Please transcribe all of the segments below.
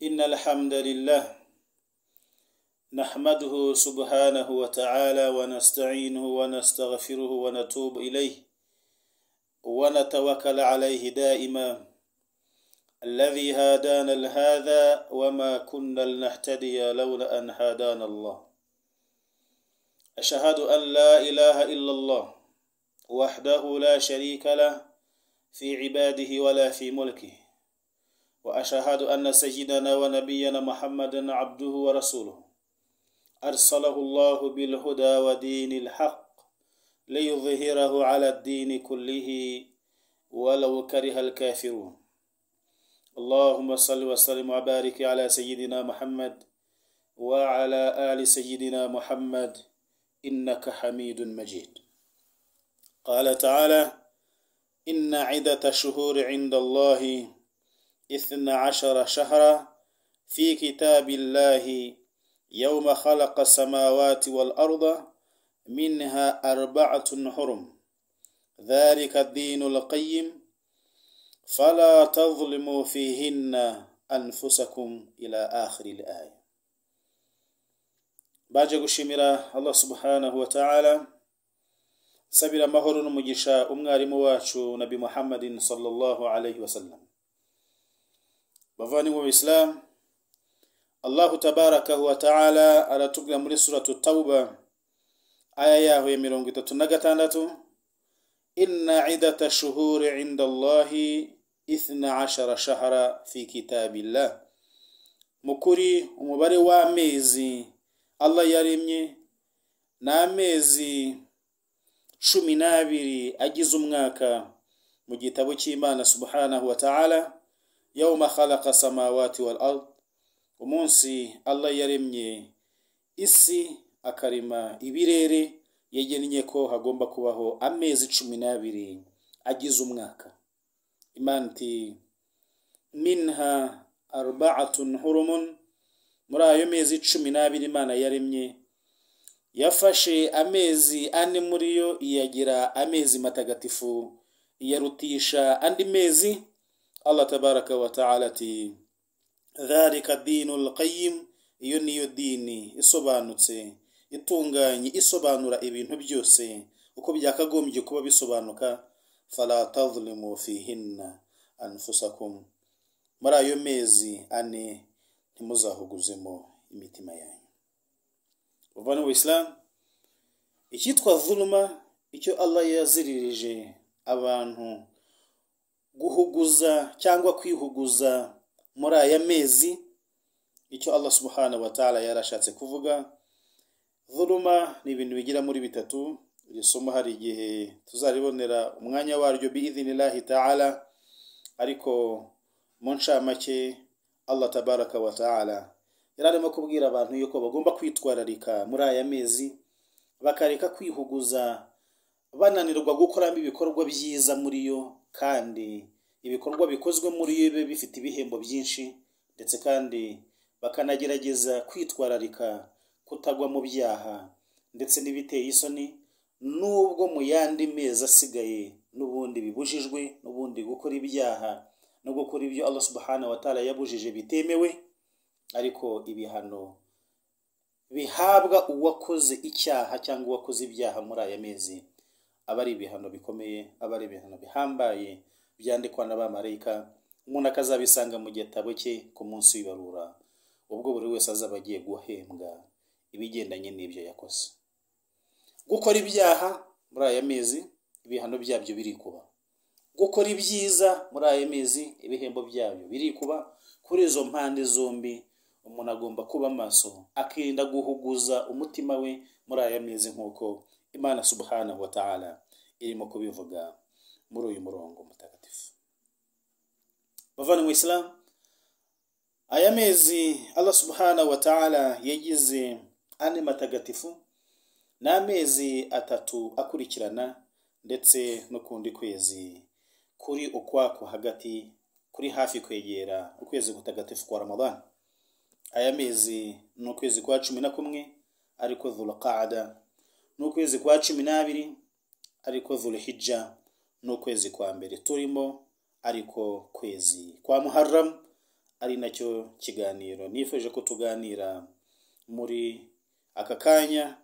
إن الحمد لله نحمده سبحانه وتعالى ونستعينه ونستغفره ونتوب إليه ونتوكل عليه دائما الذي هدانا لهذا وما كنا لنهتدي لولا أن هدانا الله أشهد أن لا إله إلا الله وحده لا شريك له في عباده ولا في ملكه واشهد ان سيدنا ونبينا محمدا عبده ورسوله ارسله الله بالهدى ودين الحق ليظهره على الدين كله ولو كره الكافرون اللهم صل وسلم وبارك على سيدنا محمد وعلى ال سيدنا محمد انك حميد مجيد قال تعالى إن عدة شهور عند الله إثنى عشر شهرا في كتاب الله يوم خلق السماوات والأرض منها أربعة حرم ذلك الدين القيم فلا تظلموا فيهن أنفسكم إلى آخر الآية baje gushimira allah subhanahu wa ta'ala nsabira amahoro n'umugisha umwarimu wacu nabi muhammadin sallallahu alayhi wasallam bavandimwe mu isilamu allahu tabarakahu wa taala aratubwira muri suratu tauba aya yaho ya mirongo itatu na gatandatu inna idata shuhuri inda allahi ithna ashara shahara fi kitabillah mu kuri umubare w'amezi allah yaremye ni amezi cumi n'abiri agize umwaka mu gitabo cy'imana subhanahu wa ta'ala yawma khalaqa samawati wal ard umunsi allah yaremye isi akarema ibirere yagennye ko hagomba kubaho amezi cumi n'abiri agize umwaka imana iti minha arbaatun hurumun muri ayo mezi cumi n'abiri imana yaremye yafashe amezi ane muri yo iyagira amezi matagatifu iyarutisha andi mezi allah tabaraka wa taala ati dhalika dinu lqayim iyo niyo dini isobanutse itunganye isobanura ibintu byose uko byakagombye kuba bisobanuka fala tadhlimu fihinna anfusakum muri ayo mezi ane ntimuzahuguzemo imitima yanyu bavana mu isilamu icyitwa vuluma icyo allah yaziririje abantu guhuguza cyangwa kwihuguza muri aya mezi icyo allah subhanahu wa ta'ala yarashatse kuvuga vuluma ni ibintu bigira muri bitatu iri somo hari igihe tuzaribonera umwanya waryo biidhinillahi ta'ala ariko mu ncamake allah tabaraka wa ta'ala yari arimo kubwira abantu yuko bagomba kwitwararika muri aya mezi bakareka kwihuguza bananirwa gukoramo ibikorwa byiza muri yo kandi ibikorwa bikozwe muri yo bibe bifite ibihembo byinshi ndetse kandi bakanagerageza kwitwararika kutagwa mu byaha ndetse n'ibiteye isoni n'ubwo mu yandi mezi asigaye n'ubundi bibujijwe n'ubundi gukora ibyaha no gukora ibyo Allah subhanahu wa ta'ala yabujije bitemewe ariko ibihano bihabwa uwakoze icyaha cyangwa uwakoze ibyaha muri aya mezi aba ari ibihano bikomeye aba ari ibihano bihambaye byandikwa n'abamarayika umuntu akazabisanga mu gitabo cye ku munsi w'ibarura ubwo buri wese azaba agiye guhembwa ibigendanye n'ibyo yakoze gukora ibyaha muri aya mezi ibihano byabyo birikuba gukora ibyiza muri aya mezi ibihembo byabyo birikuba kuri izo mpande zombi umuntu agomba kuba maso akirinda guhuguza umutima we muri aya mezi nk'uko imana subhanahu wa ta'ala irimo kubivuga muri uyu murongo mutagatifu bavana mu isilamu aya mezi allah subhanahu wa ta'ala yagize ane matagatifu ni amezi atatu akurikirana ndetse n'ukundi kwezi kuri ukwako hagati kuri hafi kwegera ukwezi gutagatifu kwa ramadani aya mezi ni ukwezi kwa cumi na kumwe ariko dhulqaada ni ukwezi kwa cumi n'abiri ariko dhulhijja ni ukwezi kwa mbere turimo ariko kwezi kwa muharram ari nacyo kiganiro nifuje ko tuganira muri aka kanya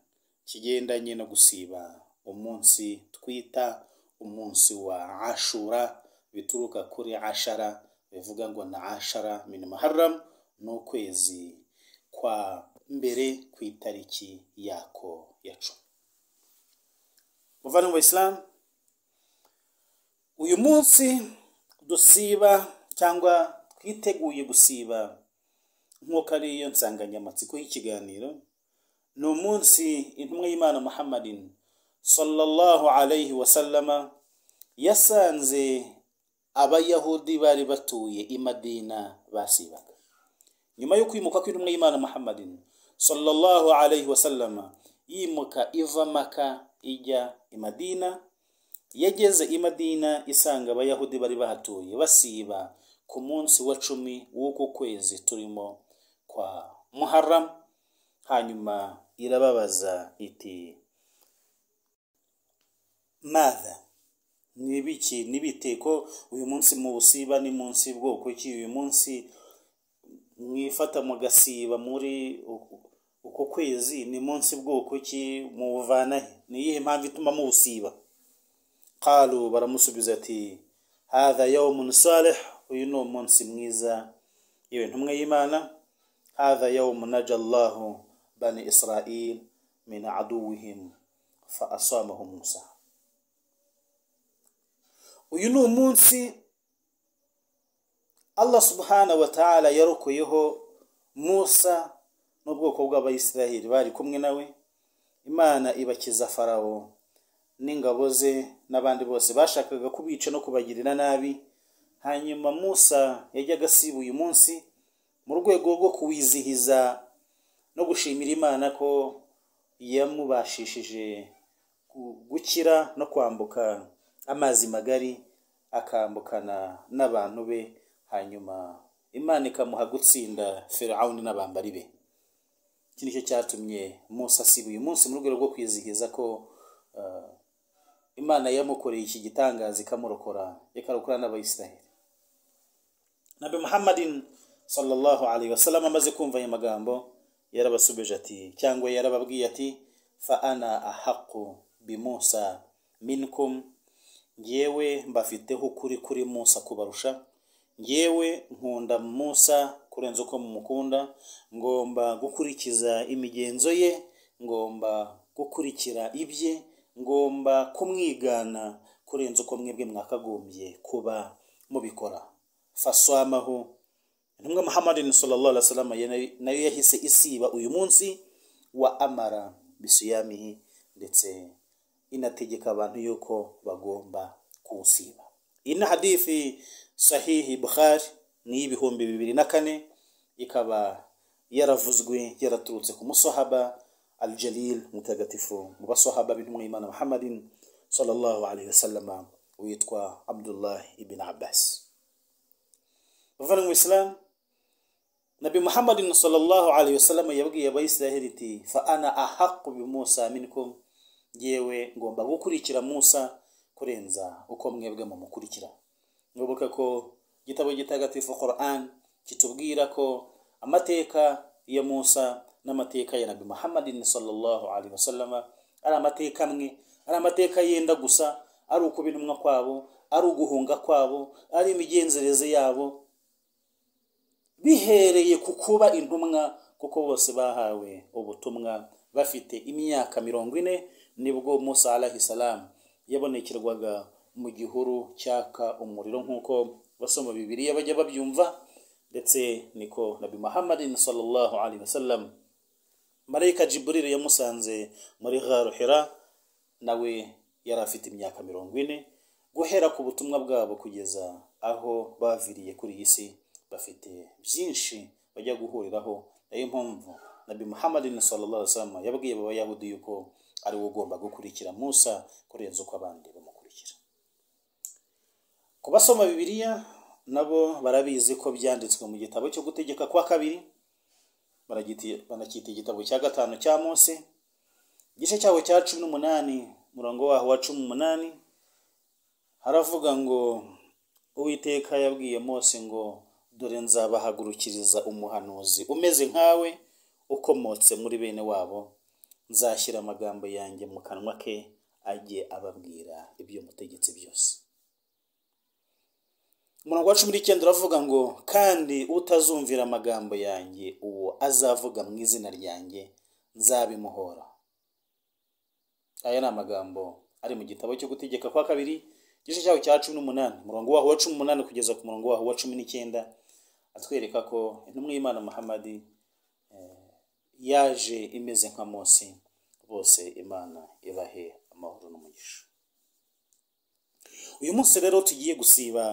kigendanye no gusiba umunsi twita umunsi wa ashura bituruka kuri ashara bivuga ngo na ashara min muharram ni ukwezi kwa mbere ku itariki yako ya cumi muvandimwe wa isilamu uyu munsi dusiba cyangwa twiteguye gusiba nk'uko ari yo nsanganyamatsiko y'ikiganiro ni umunsi intumwa y'imana muhammadin sallallahu alayhi wa sallama yasanze abayahudi bari batuye i madina basibaga nyuma yo kwimuka kw'intumwa y'imana muhammadin sallallahu alayhi wa sallama yimuka iva maka ijya i madina yageze i madina isanga abayahudi bari bahatuye basiba ku munsi wa cumi w'uko kwezi turimo kwa muharram hanyuma irababaza iti matha nibiki nibiteko uyu munsi muwusiba ni munsi bwoko ki uyu munsi mwifata mugasiba muri uku- uko kwezi ni munsi bwoko ki muwuvana he ni iyihe mpamvu ituma muwusiba qalu baramusubiza ati hadha yawmun salih uyu ni umunsi mwiza yewe ntumwe y'imana hadha yawmun naja allahu bani israil min aduwihim fa asamahu musa uyu ni umunsi allah subhanahu wa ta'ala yarokoyeho musa n'ubwoko bw'abayisiraheli bari kumwe nawe imana ibakiza farawo n'ingabo ze n'abandi bose bashakaga kubica no kubagirira nabi hanyuma musa yajyaga asiba uyu munsi mu rwego rwo kuwizihiza no gushimira imana ko yamubashishije gu- gukira no kwambuka amazi magari akambukana n'abantu be hanyuma imana ikamuha gutsinda firawuni n'abambari be iki nicyo cyatumye musa asiba uyu munsi mu rwego rwo kwizihiza ko ah, imana yamukoreye iki gitangaza ikamurokora ikarokora n'abayisiraheli nabi muhammadin sallallahu alayhi wasallam amaze kumva ayo magambo yarabasubije ati cyangwa yarababwiye ati fa ana ahaqu bimusa minkum ngewe mbafiteho ukuri kuri musa kubarusha ngewe nkunda musa kurenza uko mumukunda ngomba gukurikiza imigenzo ye ngomba gukurikira ibye ngomba kumwigana kurenza uko mwebwe mwakagombye kuba mubikora faswamaho intumwa muhammadin sallallahu alaihi wasallam ye nayo- nayo yahise isiba uyu munsi wa amara bisuyamihi ndetse inategeka abantu yuko bagomba kuwusiba iyi ni hadithi sahihi bukhari ni iy'ibihumbi bibiri na kane ikaba yaravuzwe yaraturutse ku musahaba al jalil mutagatifu mu basahaba b'intumwa y'imana muhammadin sallallahu alaihi wasallam witwa abdullah ibn abbas bavandimwe mu isilamu nabi muhammadin sallallahu alaihi wasallam yabwiye abayisiraheli iti fa ana ahaqu bi musa minkum yewe ngomba gukurikira musa kurenza uko mwebwe mumukurikira nyoboka ko igitabo gitagatifu quran kitubwira ko amateka ya musa n'amateka ya nabi muhammadin sallallahu alaihi wasallama ari amateka amwe ari amateka yenda gusa ari ukuba intumwa kwabo ari uguhunga kwabo ari imigenzereze yabo bihereye ku kuba intumwa kuko bose bahawe ubutumwa bafite imyaka mirongo ine nibwo musa alahi salamu yabonekerwaga mu gihuru cyaka umuriro nk'uko basoma bibiriya bajya babyumva ndetse niko nabi muhammadin sallallahu alaihi wasallam marayika jiburiri yamusanze muri gharuhira nawe yari afite imyaka mirongo ine guhera ku butumwa bwabo kugeza aho baviriye kuri iyi si bafite byinshi bajya guhuriraho niyo mpamvu nabi muhammadin sallallahu alaihi wasallam yabwiye abayahudi yuko ari we ugomba gukurikira musa kurenza uko abandi bamukurikira ku basoma bibiliya nabo barabizi ko byanditswe mu gitabo cyo gutegeka kwa kabiri baragiti- banacyita igitabo cya gatanu cya mose igice cyaho cya cumi n'umunani umurongo waho wa cumi n'umunani haravuga ngo uwiteka yabwiye mose ngo dore nzabahagurukiriza umuhanuzi umeze nkawe ukomotse muri bene wabo nzashyira amagambo yanjye mu kanwa ke ajye ababwira ibyo mutegetsi byose umurongo wa cumi n'icyenda uravuga ngo kandi utazumvira amagambo yanjye uwo azavuga mu izina ryanjye nzabimuhora aya ni amagambo ari mu gitabo cyo gutegeka kwa kabiri igice cyaho cya cumi n'umunani umurongo waho wa cumi n'umunani kugeza ku murongo waho wa cumi n'icyenda atwereka ko intumwa y'imana muhammadi yaje imeze nka mose bose imana ibahe amahoro n'umugisha uyu munsi rero tugiye gusiba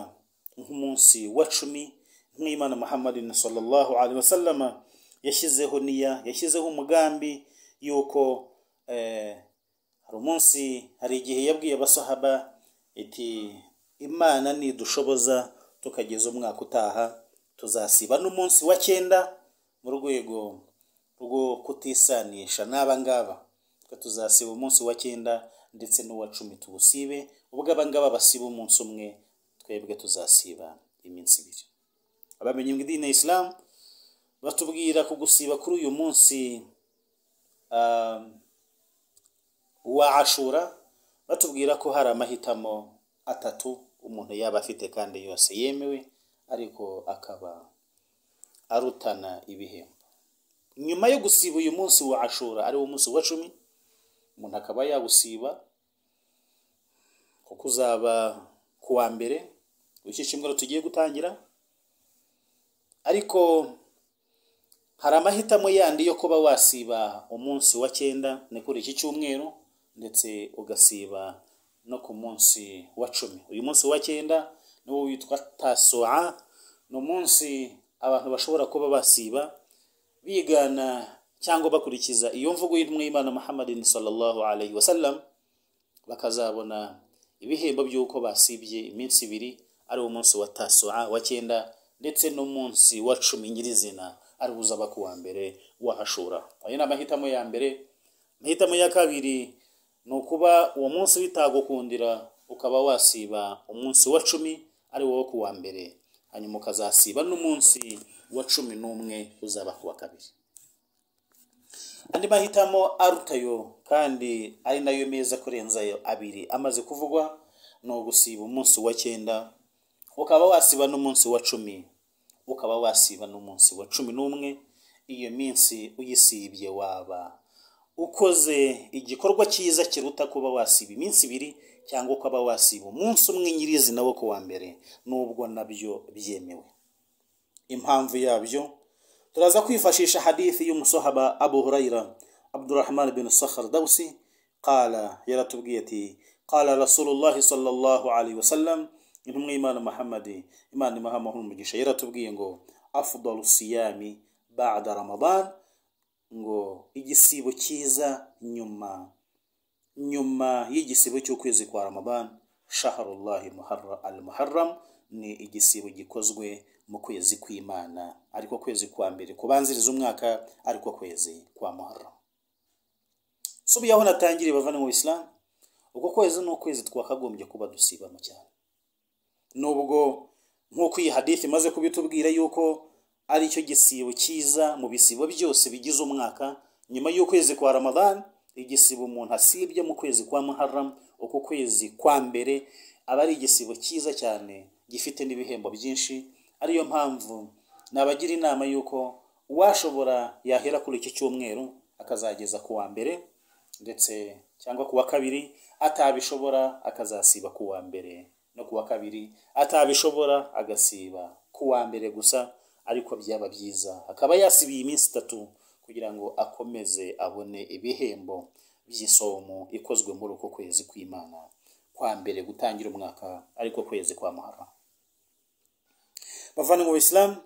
nk'umunsi wa cumi nk'imana muhammadi sallallahu alaihi wasallama yashyizeho niya yashyizeho umugambi y'uko hari umunsi hari igihe yabwiye abasahaba iti imana nidushoboza tukageza umwaka utaha tuzasiba n'umunsi wa cyenda mu rwego rwo kutisanisha n'aba ngaba tuzasiba umunsi wa cyenda ndetse n'uwa cumi tuwusibe ubwo abangaba basiba umunsi umwe twebwe tuzasiba iminsi ibiri abamenye mu idini ya isilamu batubwira ku gusiba kuri uyu munsi wa ashura batubwira ko hari amahitamo atatu umuntu yaba afite kandi yose yemewe ariko akaba arutana ibihembo nyuma yo gusiba uyu munsi wa ashura ari wo munsi wa cumi umuntu akaba yawusiba kuko uzaba ku wa mbere w'ikicimwero tugiye gutangira ariko hari amahitamo yandi yo kuba wasiba umunsi wa cyenda ni kuri iki cyumweru ndetse ugasiba no ku munsi wa cumi uyu munsi wa cyenda niwo witwa tasoa ni umunsi abantu bashobora kuba basiba bigana cyangwa bakurikiza iyo mvugo y'intumwa y'imana muhammadin sallallahu alayhi wasallam bakazabona ibihembo by'uko basibye iminsi ibiri ari wo munsi wa tasoa wa cyenda ndetse n'umunsi wa cumi nyirizina ari wo uzaba ku wa mbere wahashura ayo ni amahitamo ya mbere amahitamo ya kabiri ni ukuba uwo munsi bitagukundira ukaba wasiba umunsi wa cumi ari wo ku wa mbere hanyuma ukazasiba n'umunsi wa cumi n'umwe uzaba ku wa kabiri andi mahitamo arutayo kandi ari nayo meza kurenza ayo abiri amaze kuvugwa ni ugusiba umunsi wa cyenda ukaba wasiba n'umunsi wa cumi ukaba wasiba n'umunsi wa cumi n'umwe iyo minsi uyisibye waba ukoze igikorwa cyiza kiruta kuba wasiba iminsi ibiri cyangwa ukaba wasiba umunsi umwe nyirizina wo ku wa mbere n'ubwo nabyo byemewe impamvu yabyo turaza kwifashisha hadithi y'umusahaba abu hurayira abdurahman bin sakhar dawsi qala yaratubwiye ati qala rasulullahi sallallahu alaihi wasallam intumwa y'imana muhammadi imana imahamahoro umugisha yaratubwiye ngo afdalu siyami bada ramadan ngo igisibo cyiza nyuma nyuma y'igisibo cy'ukwezi kwa ramadan shaharullahi al muharram ni igisibo gikozwe mu kwezi kw'imana ariko kwezi kwa mbere kubanziriza umwaka ariko kwezi kwa muharram subiyaho natangiriye bavana mu isilamu uko kwezi ni ukwezi twakagombye kuba dusibamo cyane nubwo nk'uko iyi hadithi imaze kubitubwira yuko ari cyo gisibo cyiza mu bisibo byose bigize umwaka nyuma y'ukwezi kwa ramadan igisibo umuntu asibye mu kwezi kwa muharram uko kwezi kwa mbere aba ari igisibo cyiza cyane gifite n'ibihembo byinshi ariyo mpamvu nabagira inama y'uko uwashobora yahera kuri iki cyumweru akazageza ku wa mbere ndetse cyangwa ku wa kabiri atabishobora akazasiba ku wa mbere no ku wa kabiri atabishobora agasiba ku wa mbere gusa ariko byaba byiza akaba yasibiye iminsi itatu kugira ngo akomeze abone ibihembo by'isomo ikozwe muri uko kwezi kw'imana kwa mbere gutangira umwaka ariko kwezi kwa muharram bavana mu isilamu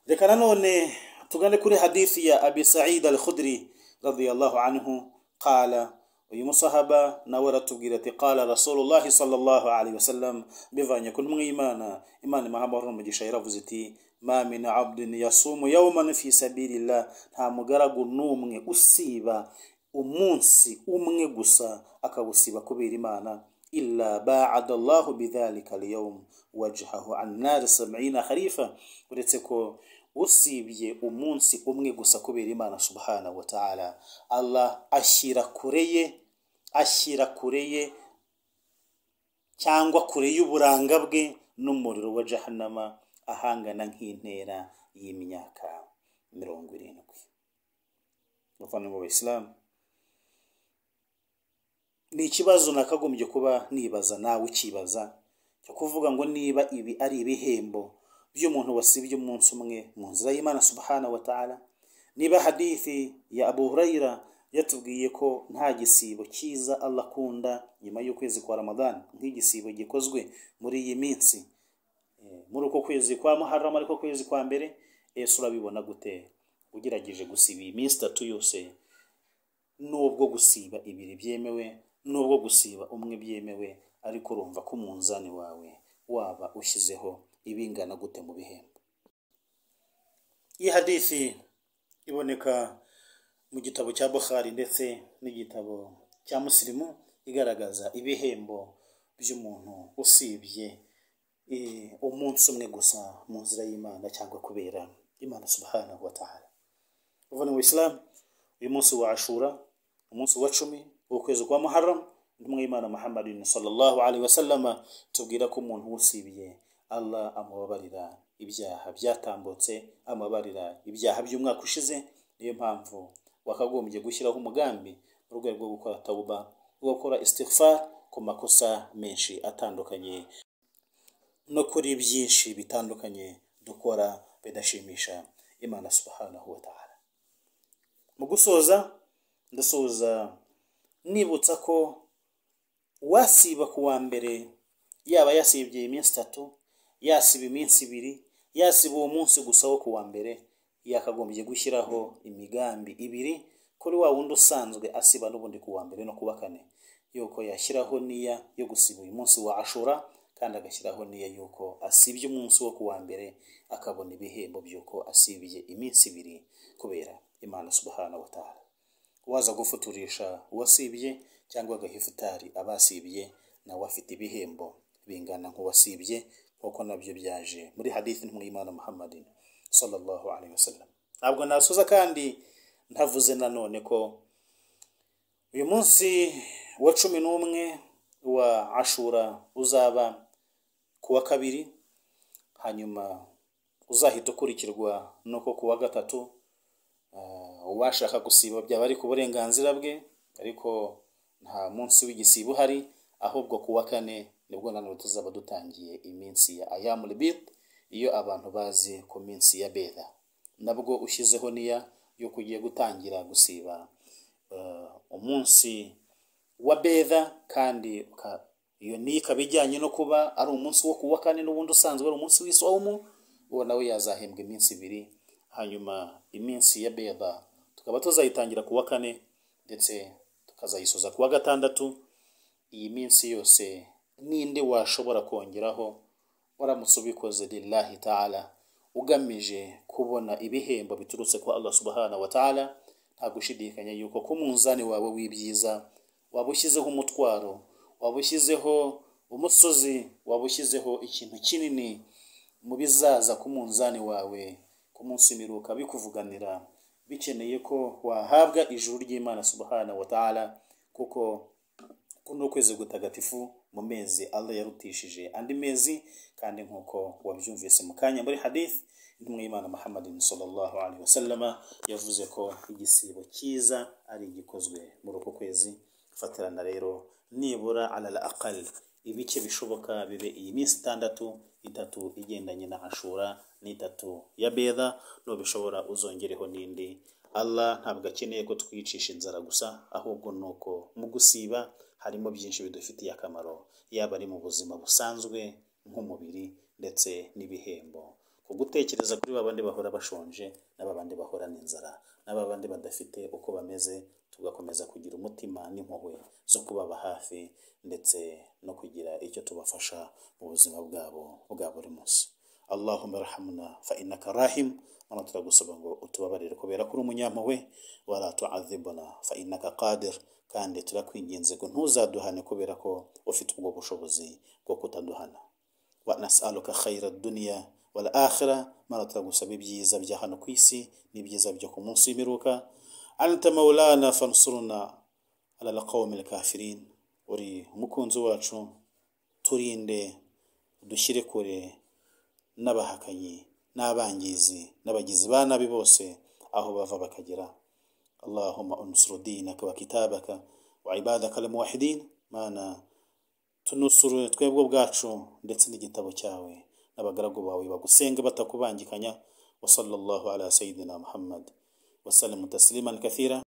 reka nanone tugane kuri hadithi ya abi said al khudri radiyallahu anhu qala uyu musahaba nawe aratubwira ati qala rasulullahi sallallahu alaihi wasallam bivanye ku ntumwa y'imana imana imahamahoro n'umugisha yaravuze iti ma min abdin yasumu yawman fi sabilillah nta mugaragu n'umwe usiba umunsi umwe gusa akawusiba kubera imana إلا باعد الله بذلك اليوم وجهه عن نار سبعين خريفا uretseko usibye umunsi umwe gusa kubera imana subhana wa ta'ala allah ashyira kure ye ashyira kure ye cyangwa kure y'uburanga bwe n'umuriro wa jahanama ahangana nk'intera y'imyaka mirongo irindwi abavandimwe b'abayisilamu ni ikibazo nakagombye kuba nibaza nawe ukibaza cyo kuvuga ngo niba ibi ari ibihembo by'umuntu wasibye umunsi umwe mu nzira y'imana subhana wa ta'ala niba hadithi ya abu hurayira yatubwiye ko nta gisibo cyiza allah akunda nyuma y'ukwezi kwa ramadan nk'igisibo gikozwe muri iyi minsi muri uko kwezi kwa muharram ariko kwezi kwa mbere ese urabibona gute ugerageje gusiba iyi minsi itatu yose nubwo gusiba ibiri byemewe nubwo gusiba umwe byemewe ariko urumva ko umunzani wawe waba ushyizeho ibingana gute mu bihembo iyi hadithi iboneka mu gitabo cya bukhari ndetse n'igitabo cya musirimu igaragaza ibihembo by'umuntu usibye umunsi umwe gusa mu nzira y'imana cyangwa kubera imana subhanahu wa ta'ala uvuga ngo isilamu uyu munsi wa ashura umunsi wa cumi w'ukwezi kwa muharram intumwa y'imana muhammadin sallallahu alaihi wasallama tubwira ko umuntu usibiye allah amubabarira ibyaha byatambutse amabarira ibyaha by'umwaka ushize niyo mpamvu wakagombye gushyiraho umugambi mu rwego rwo gukora tawuba rwo gukora istighfar ku makosa menshi atandukanye no kuri byinshi bitandukanye dukora bidashimisha imana subhanahu wa ta'ala mu gusoza ndasoza nibutsa ko wasiba ku wa mbere yaba yasibye iminsi itatu yasiba iminsi ibiri yasiba uwo munsi gusa wo ku wa mbere yakagombye gushyiraho imigambi ibiri kuri wa wundi usanzwe asiba n'ubundi ku wa mbere no ku wa kane yuko yashyiraho n'iya yo gusiba uyu munsi wa ashura kandi agashyiraho n'iyo y'uko asibye umunsi wo kuwa mbere akabona ibihembo by'uko asibye iminsi ibiri kubera imana subhana wa ta'ala waza gufuturisha uwasibye cyangwa agaha ifutari abasibye nawe afite ibihembo bingana nk'uwasibye nk'uko nabyo byaje muri hadithi y'imana muhammadin sallallahu alaihi wasallam ntabwo nasoza kandi ntavuze nanone ko uyu munsi wa cumi n'umwe wa ashura uzaba ku wa kabiri hanyuma uzahita ukurikirwa nuko ku wa gatatu uwashaka gusiba byaba ari ku burenganzira bwe ariko nta munsi w'igisiba uhari ahubwo ku wa kane nibwo nanone tuzaba dutangiye iminsi ya ayamuribit iyo abantu bazi ku minsi ya beda nabwo ushyizeho niya y'uko ugiye gutangira gusiba umunsi wa beda kandi iyo ni ikaba ijyanye no kuba ari umunsi wo kuwa kane n'ubundi usanzwe ari umunsi w'isawumu uwo nawe yazahembwa iminsi ibiri hanyuma iminsi ya beda tukaba tuzayitangira ku wa kane ndetse tukazayisoza ku wa gatandatu iyi minsi yose n'indi washobora kongeraho waramutse ubikoze lillahi ta'ala ugamije kubona ibihembo biturutse kwa Allah subhanahu wa ta'ala nta gushidikanya yuko ku munzani wawe w'ibyiza waba ushyizeho umutwaro waba ushyizeho umusozi waba ushyizeho ikintu kinini mu bizaza ku munzani wawe ku munsi miruka bikuvuganira bikeneye ko wahabwa ijuru ry'imana subhana wa ta'ala kuko kuno ukwezi gutagatifu mu mezi allah yarutishije andi mezi kandi nk'uko wabyumvise mu kanya muri hadith intumwa y'imana muhammadin sallallahu alaihi wasallama yavuze ko igisibo cyiza ari igikozwe muri uko kwezi fatirana rero nibura alal aqal ibice bishoboka bibe iyi minsi itandatu itatu igendanye na ashura n'itatu ya beda nubishobora uzongereho n'indi allah ntabwo akeneye ko twicisha inzara gusa ahubwo ni uko mu gusiba harimo byinshi bidufitiye akamaro yaba ari mu buzima busanzwe nk'umubiri ndetse n'ibihembo ku gutekereza kuri babandi bahora bashonje n'ababandi bahorana inzara n'ababandi badafite uko bameze tugakomeza kugira umutima n'impuhwe zo kubaba hafi ndetse no kugira icyo tubafasha mu buzima bwabo bwa buri munsi allahumma rahamuna fa innaka rahim mana turagusaba ngo utubabarire kubera ko uri umunyampuhwe wala tu'adhibuna fa innaka qadir kandi turakwinginze ngo ntuzaduhane kubera ko ufite ubwo bushobozi bwo kutaduhana wa nas'aluka khayra ad-dunya wal akhirah mana turagusaba ibyiza bya hano ku isi n'ibyiza byo ku munsi w'imperuka anta maulana fansurna ala alqawmi alkafirin uri umukunzi wacu turinde dushyire kure n'abahakanyi n'abangizi n'abagizi ba nabi bose aho bava bakagera allahumma unsur dinaka wa kitabaka wa ibadaka almuwahidin mana tunusure twebwe ubwacu ndetse n'igitabo cyawe n'abagaragu bawe bagusenga batakubangikanya wa sallallahu ala sayidina muhammad wa sallam tasliman kathira